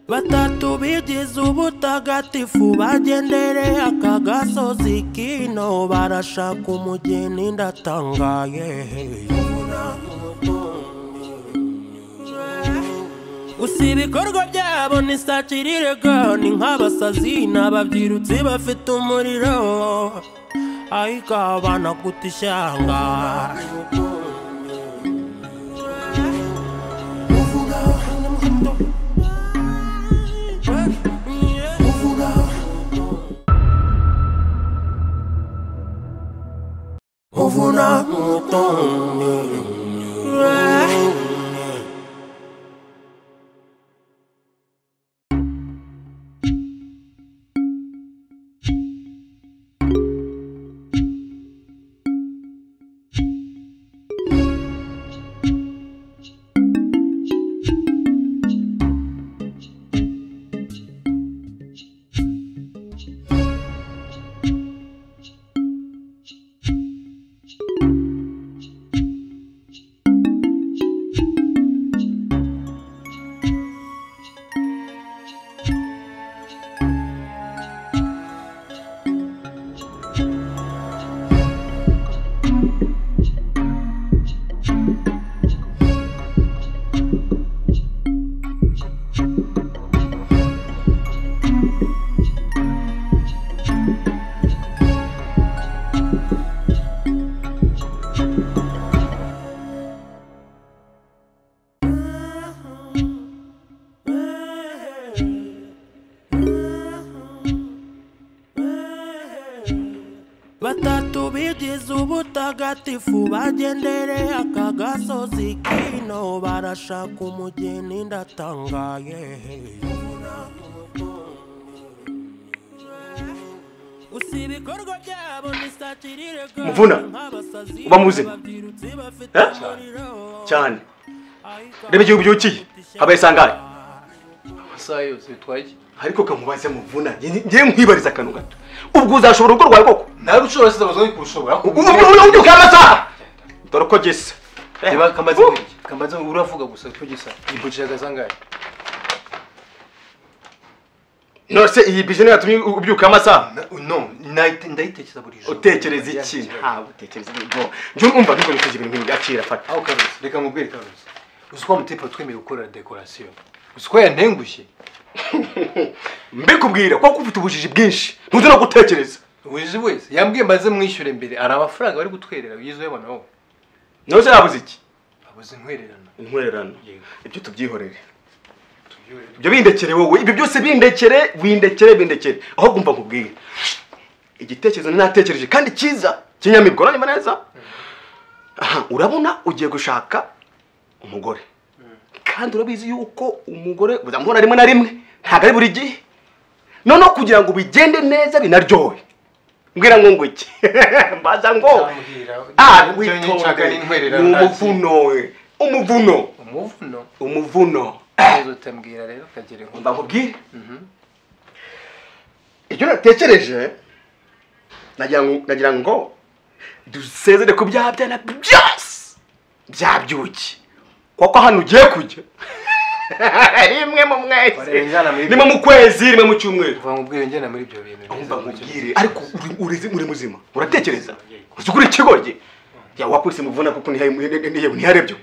batatu bigize ubutagatifu bagendereye aka gasozi kino barashaka umugeni ndatangaye gusa ibikorwa byabo ni sakirirega ni nk'abasazi ni ababyirutsi bafite umuriro ariko abana guta ishyanga uvuna batatu bigize ubutagatifu bagendereye aka gasozi kino barashaka umugeni ndatangaye gusa ibikorwa byabo ni sakirirega Mvuna, uba muzima? cyane reba igihugu byukiye habaye sangaye amasaha yose bitwaye iki ariko kamubaze muvuna ngiye nkwibariza akantu gato ubwo uzashobora urugo rwawe koko nawe ushobora asize amazoni kurushobora ubu ngubu ujya ukamasaha dore uko gisa reba kamaze iki kamaze uravuga gusa cyo gisa yimbukije agazangaye nose iyi bijene yatumye ubyuka amasaha no nayite- ndayitekereza buri joro utekereza iki nta utekereza ibintu njye umva nubwo niteje ibintu nk'ibi akira fata aho karuzi reka mubwire karuzi uzi ko amutipe twemeye gukora dekorasiyo uzi ko yantengushye mbikubwira kuko ufite ubujiji bwinshi ntuzi no gutekereza uzi wese yambwiye maze mwishyure mbere hari amafaranga bari gutwerera yizewe abana wowe nose yabuze iki abuze inkwererano intwererano Yego. ibyo tubyihorere tubyore ibyo bindekere wowe ibyo byose bindekere windekere bindekere aho kumva nkubwire igitekerezo natekereje kandi cyiza kinyamibwa uranyuma neza aha urabona ugiye gushaka umugore kandi urabizi yuko umugore uzamubona rimwe na rimwe ntabwo ari buri gihe noneho kugira ngo bigende neza binaryohe mbwira ngo ngo iki mbaza ngo Nzambwira. ah Ibyo nyine nshaka witondere ni intwererano ni ntazi. umuvuno we umuvuno umuvuno umuvuno neza utambwira rero ukagera Umva inkunga nkubwire ibyo natekereje nagira ngo nagira ngo dusezere ku byabyana byose byabyuki kuko hano ugiye kujya rimwe mu mwezi Barengana muri- rimwe mu kwezi rimwe mu cyumweru kuva mubwire njye na muri ibyo bintu umva nkubwire ariko uri- uri uri muzima uratekereza uzi ukuri ikigoryi yawe wakwise muvuna kuko ntiharebye kure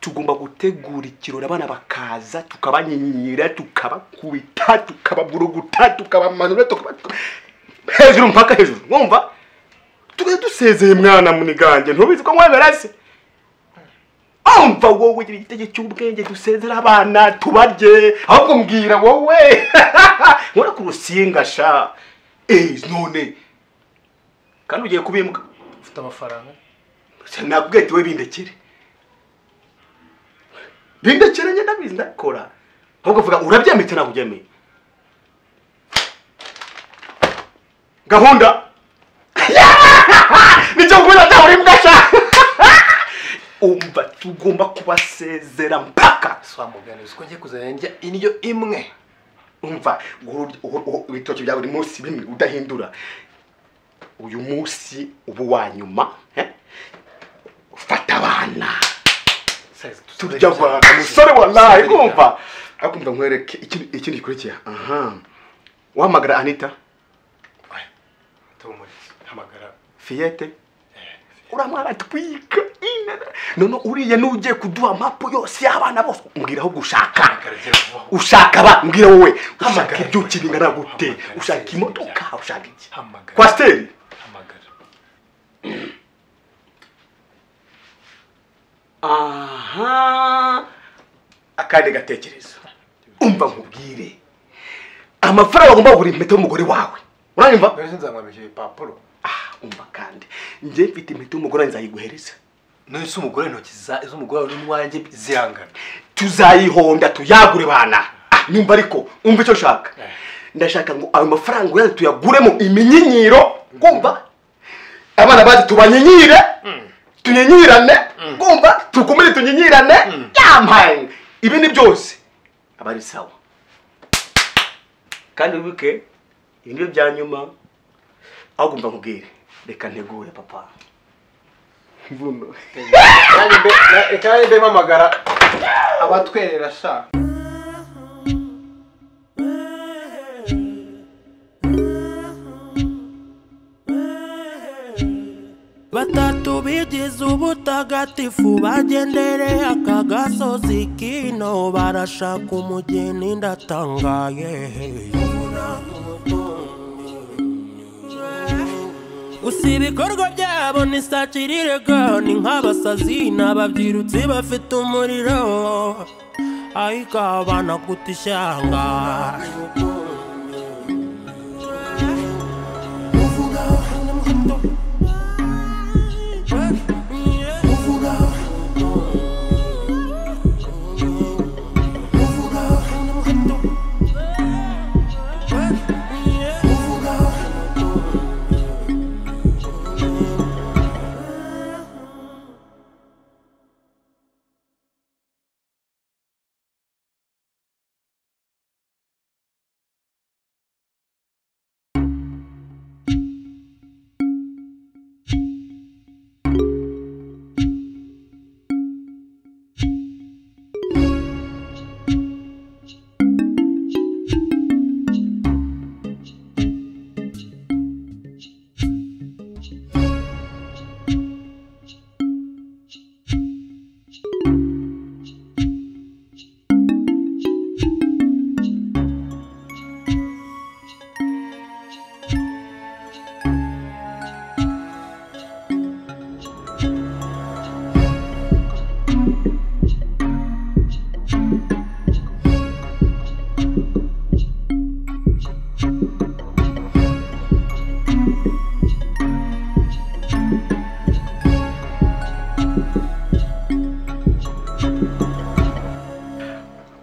tugomba gutegura ikirori abana bakaza tukabanyinyira tukabakubita tukababuruguta tukabamanura tukaba hejuru mpaka hejuru mwumva tugahita dusezeye mwana muniganje ntubizi ko mwemera se umva wowe gira igitege cy'ubwenge dusezera abana tubarye ahubwo mbwira wowe nkora ku rusinga sha eh none kandi ugiye kubimbwa ufite amafaranga nakubwiye tiwe bindekere bindekere njye ndabizi ndakora ahubwo vuga urabyemetse ntabwo ubyemeye gahunda nicyo nkubwira nta buri mbwa sha umva tugomba kubasezera mpaka swa mugani uzi ko ngiye kuzajya njya indyo imwe umva uru- uru- uru- ibitoki bya buri munsi bimwe udahindura uyu munsi uba uwa nyuma eh? fata abana turya Turya abantu musore wallahi kumva ariko umva nkwereke ikindi ikindi gikurikira aha wahamagara anita tumurize hamagara fiyete uramwara twika inana none uriya n'ugiye kuduha mapu yose y'abana bose umbwira ahubwo ushaka hagaragara vuba ushaka ba mbwira wowe ushaka Hamagara. ibyo ukibingana gute Hamagara. ushaka imodoka ushaka iki Hamagara. kwasiteri hamagara aha akandi gatekerezo umva nkubwire amafaranga ugomba kugura impeta y'umugore wawe uranyumva mbere sinzamwambikira ibipapuro ah umva kandi njye mfite impeta y'umugore wanjye nzayiguhereza none se umugore intoki za- z'umugore wawe n'uwanjye zihangana tuzayihonda tuyagure bana Ah, nyumva ariko umva icyo ushaka Eh. ndashaka ngo ayo mafaranga yayo tuyaguremo iminyinyiro kumva abana bacu tubanyinyire tunyinyirane kumva tukumire tunyinyirane yampaye ibi ni byose aba ari sawa kandi wibuke ibi ni byo bya nyuma aho kumva nkubwire reka ntegure papa mvuno kandi mbe mpamagara abatwerera sha batatu bigize ubutagatifu bagendereye aka gasozi kino barashaka umugeni ndatangaye gusa ibikorwa byabo ni sakirirega ni nk'abasazi ni ababyirutsi bafite umuriro ariko abana guta ishyanga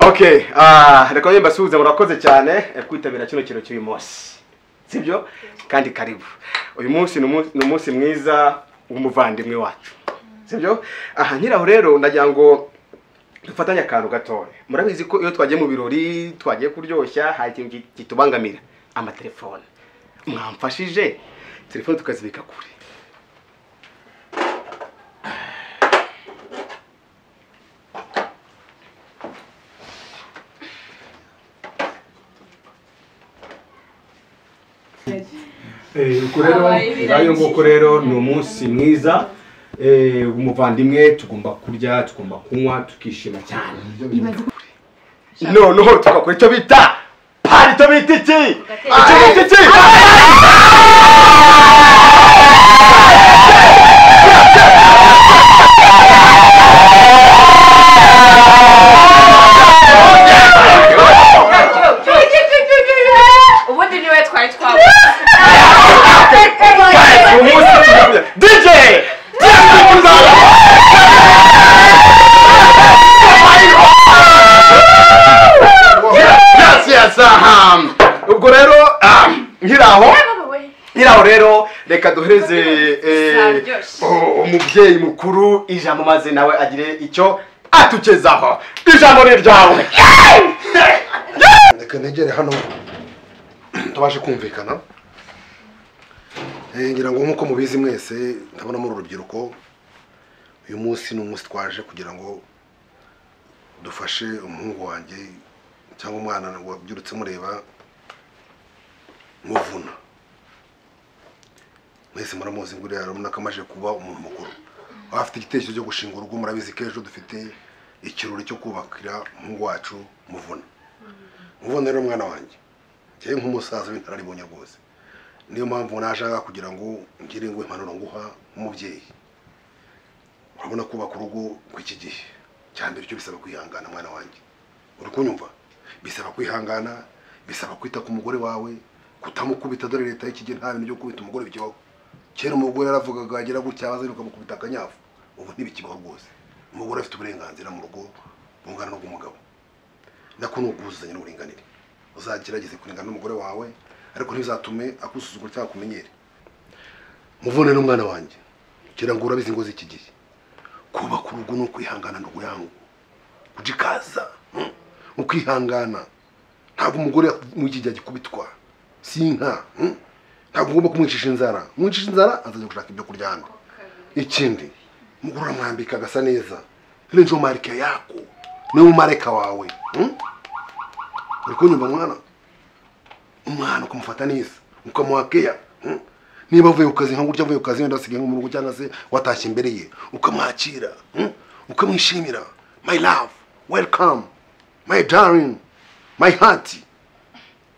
okay ah reka nyine mbasuhuze murakoze cyane eh, kwitabira kino kintu cy'uyu munsi sibyo kandi karibu uyu munsi ni umunsi- ni umunsi mwiza w'umuvandimwe wacu sibyo aha nyiraho rero ndagira ngo dufatanye akantu gatoya murabizi ko iyo twagiye mu birori twagiye kuryoshya hari ikintu ki- kitubangamira amatelefone mwamfashije telefone tukazibika kure Eh, uko rero Habaye ngayo nguko rero ni umunsi mwiza eh, umuvandimwe tugomba kurya tugomba kunywa tukishima cyane noneho tugakora icyo bita pari icyo bita iki icyo bita iki ubundi niwe twari twabuze Guys, uyu munsi tugakora- DJ Yes, yes, aha. ubwo rero ah, nkiri aho nyiraho rero reka duhereze eh, Zaryoshye. u- umubyeyi mukuru ijambo maze nawe agire icyo atugezaho ijambo ni ryawe reka negere hano tubashe kumvikana Eh, ngira ngo nk'uko mubizi mwese ndabona muri urubyiruko uyu munsi ni umunsi twaje kugira ngo dufashe umuhungu wanjye cyangwa umwana wabyirutse mureba muvuna mwese muramuzi ngo uriya urabona ko amaze kuba umuntu mukuru waba afite igitekerezo cyo gushinga urugo murabizi ko ejo dufite ikirori cyo kubakira umuhungu wacu muvuna muvuna rero mwana wanjye njyewe nk'umusaza w'intararibonye rwose niyo mpamvu nashaka kugira ngo ngire ngo impanuro nguha nk'umubyeyi urabona kubaka urugo rw'iki gihe cya mbere cyo bisaba kwihangana mwana wanjye uri kunyumva bisaba kwihangana bisaba kwita ku mugore wawe kutamukubita dore leta y'iki gihe nta bintu byo gukubita umugore bikibaho kera umugore yaravugaga agira gutya abaza ukamukubita akanyafu ubu ntibikibaho rwose umugore afite uburenganzira mu rugo bungana n'ubw'umugabo nako ni ubwuzuzanye n'uburinganire uzagerageze kurengana n'umugore wawe ariko ntibizatume akusuzugura cyangwa akumenyere muvune n'umwana wanjye kugira ngo urabizi ngo z'iki gihe kubaka urugo ni ukwihangana ni uguyangu kujikaza hmm, ukwihangana ntabwo umugore mu gihe agikubitwa si inka hmm. ntabwo ugomba kumwicisha inzara mwicisha inzara azajya gushaka ibyo kurya hano ikindi umugore uramwambika agasa neza ile njo marike yako niwe mumareka wawe hmm? uri kunyumva mwana umwana ukamufata neza ukamuha keya hmm? niba avuye ku kazi nka gutya avuye ku kazi wenda asigaye nko mu rugo cyangwa se watashye imbere ye ukamwakira hmm? ukamwishimira my love welcome my darling my heart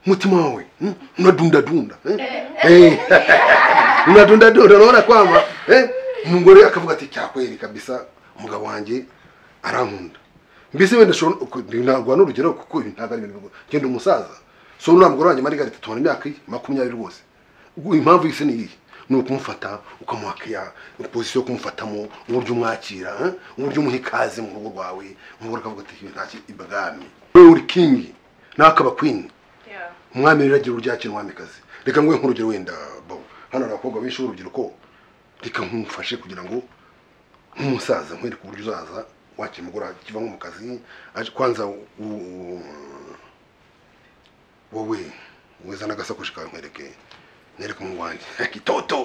mutima wawe hmm? unadundadunda eh? Eh. unadundadunda unaona kwamba eh? umugore akavuga ati cyakweri kabisa umugabo wanjye arankunda mbese wenda shona ntabwo n'urugero kuko ibi ntabwo ari ibintu bigo- ngenda umusaza so nta mugore wanjye marigara tubona imyaka ye makumyabiri rwose ubwo impamvu yise ni iyi ni ukumufata ukamuha keya pozisiyo yo kumufatamo uburyo umwakira eh? uburyo umuha ikaze mu rugo rwawe umugore akavuga ati "Ibi ntacyo ibwami wowe uri kingi nakaba kwini umwami rero agira ururyakira umwamikazi reka nguhe nk'urugero wenda bo hano hari abakobwa benshi b'urubyiruko reka nkumufashe kugira ngo nk'umusaza nkwereke uburyo uzaza wakira umugore akiva nko mu kazi aje kwanza u- u- wowe weza n'agasakoshi kawe nkwereke nyereke umuhungu wanjye gitoto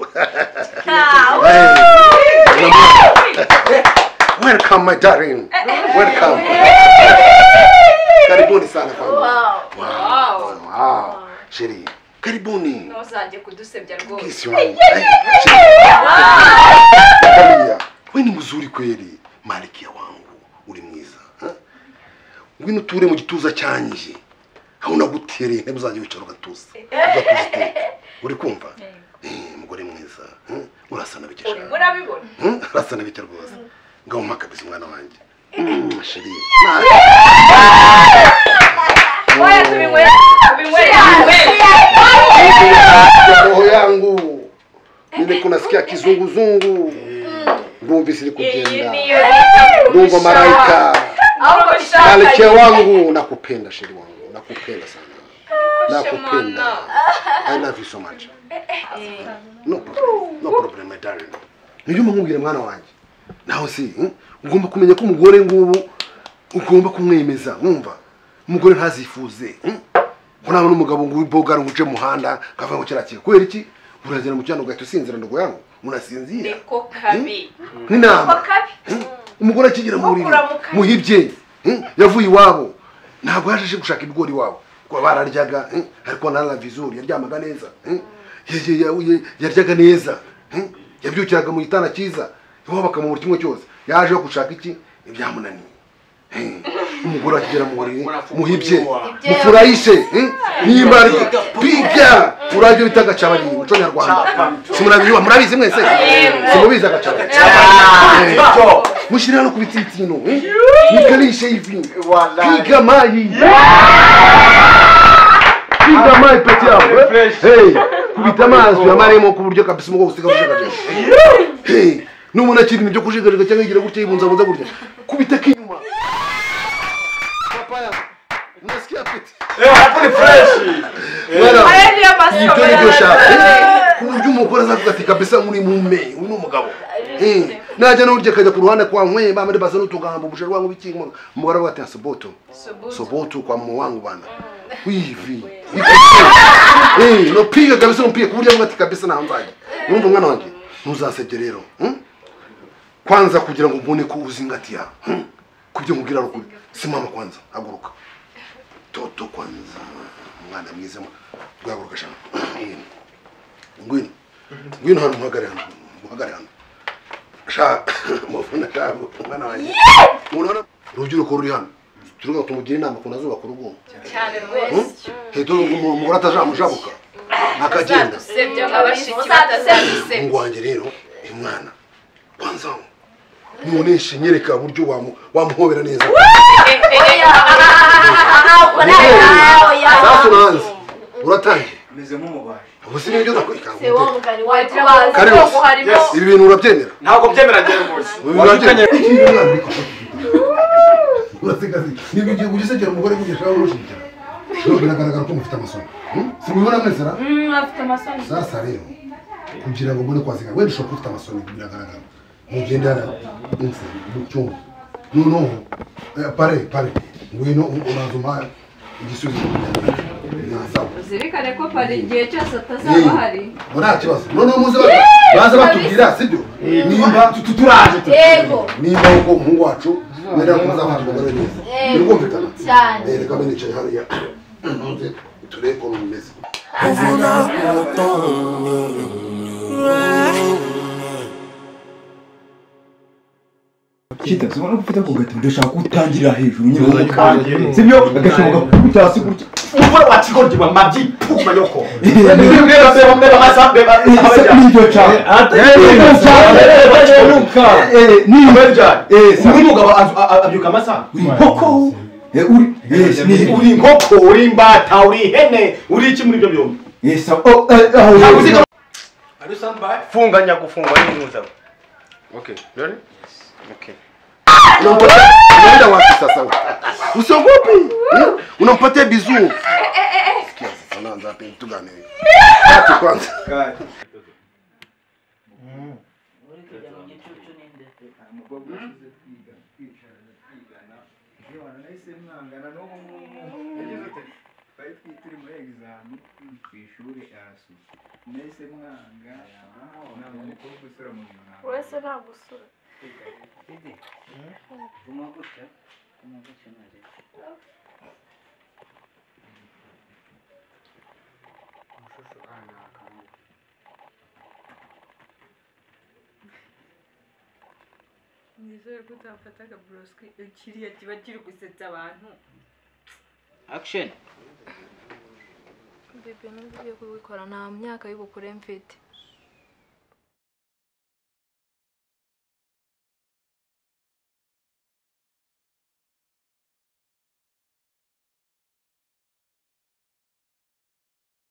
welcome my darling welcome karibuni sana kwangu Wow. Wow. Wow. Wow. Sheri. Karibuni. ntuzajye kudusebya rwose Kisi wangu. Ai, Sheri. Angalia. Wewe ni mzuri kweli. Malikia wangu. Uri mwiza. ha? Ngwino ture mu gituza cyanje. Hauna gutereye ntebe uzajya wicara ugatuza. Ugatuza iteka. Uri kumva? Eh, mugore mwiza. ha? Urasa nabikesha. Uri- murabibona Hmm? Urasa nabikesha rwose. Ngaho mpa kabisa umwana wanjye. Sheri. oya tubinywere tubinywere Ya roho yangu nile kunasikia kizunguzungu ngumbi zili iyi kujenda niyo leta ndumva maraika ahubwo nshaka malkia wangu nakupenda sheri wangu nakupenda sana nakupenda i love you so much no problem no problem my darling niyo mumubwire mwana wanjye nawe si hmm? ugomba kumenya ko umugore ngubu ugomba kumwemeza mwumva umugore ntazifuze hmm? ko nawe n'umugabo ngo ubogara ngo uce mu muhanda kavuga ngo kirakira kubera iki uragera mu cyano ugahita usinzira ndogo yangu munasinzira niko kabi niko nk'inama kabi umugore akigira mu buriri Ukuramuka. muhibye hmm? yavuye iwabo ntabwo yaje aje gushaka ibigori iwabo kuba bararyaga hmm? ariko na lavizuri yaryamaga neza hmm? Ya- ya- ya- ya- yaryaga neza hmm? yabyukiraga mu gitanda cyiza iwabo bakamubura kimwe cyose yaje yo gushaka iki ibyamunaniye Hmm. umugore akigera mu buriri muhibye Ibyo mufurahishe hmm? nimba ari piga urabyo bita agacabarindi muco nyarwanda simurabizi murabizi mwese simubizi agacabarindi Eh. mushyire hano ku bitsitsino eh? mikarishe ivi Wallahi. piga mayi piga mayi peti yawe eh? Refresh. Hey, kubita amazi yamaremo ku buryo kabisa umugongo usiga ujagajaga Hey, n'umuntu akiri ibintu byo kujagajaga cyangwa yigira gutya yibunzabunza gutya kubita k'inyuma papaya unasikia peti mwana wanjye, aya niyo masomo ibyo nibyo y'abana. ushaka ku buryo umugore azavuga ati kabisa muri mume uyu ni umugabo Eh, najya n'urya akajya ku ruhande kwa nkweba muri baza n'utugambo ubusharu wangu bikinga umugore aravuga ati soboto Subutu. soboto kwa mume wangu bana wivi eh no piga kabisa no piga ku buryo avuga ati kabisa ntambaye numva umwana wanjye ntuzasebye rero hmm? kwanza kugira ngo ubone ko uzingatiya hmm? kubyo nkubwira rukuri simama kwanza haguruka toto kwanza umwana mwiza guhaguruka shaka ngwino ngwino ngwino hano muhagare hano muhagare hano sha mufuna shabo umwana wanjye urabona urubyiruko ruri hano turuga tumugire inama ukuntu azubaka urugo cyane rwose hita umugore atazamujabuka akagenda usebye nk'abashiki batasadusebye wanjye rero uyu mwana kwanza muneshe nyereka uburyo wamu- wamuhobera neza safi nanze uratangiye meze nk'umubaji ubu si nibyo Se wo ndakwereka mugari wagira wawe bazi Karibu. ko harimo Yes. ibi bintu urabyemera ntabwo byemera njyewe rwose Ibi bintu urabyemera urasigaye niba igihe ugisekera umugore kugeshaho urushingira rero biragaragara ko mufite amasomo Hmm? si mubibona mwese ra afite amasoni sasa rero kugira ngo mbone kwasiga wenda ushobora kuba ufite amasomo biragaragara mugende hano munsi mu cyumba noneho eh, pare pare ngwino u- uraza umpaye igisubizo nasaba uzirikane ko pari igihe cyose atazaba hari Yeee, nta kibazo noneho muze ba- baze batubwira sibyo nimba tu- tu- turaje tu- Yego. nimba uko umuhungu wacu mwenda muzafata umugore neza Yego. birumvikana cyane Eh, reka mbe nicaye hariya Ntuze, turebe ukuntu bimeze uvuna umutungo kita zibona ko ufite kugati udashaka utangirira hejuru nyine Kandi- sibyo agashoboka kugutya hasi gutya Mbona watigorwa mabyi puma yoko. Mbeba- mbeba mbeba masa mbeba Isa- nibyo cyane nibyo cyane Eh, nibyo Uri umugabo azu- a- a- abyuka amasa. koko Eh, uri eh, si ni- Uri inkoko, uri imbata, uri ihene, uri iki muri ibyo byombi? Eh, sa- oh, eh, ah, Ntabwo uzi eh, Funga nyagufungwa n'impuza. Okay, ready? Okay. Unampatia unaenda wapi sasa? wewe? Usiogopi. hmm? Unampatia bizu. Sikia sasa naanza hapo mtu gani? wewe? Tatu kwanza. wese ntabwo usura nizere ko utafata akaburoswi kiriya kiba kiri gusetsa abantu bibi n'ubu ugiye kubikora nta myaka y'ubukure mfite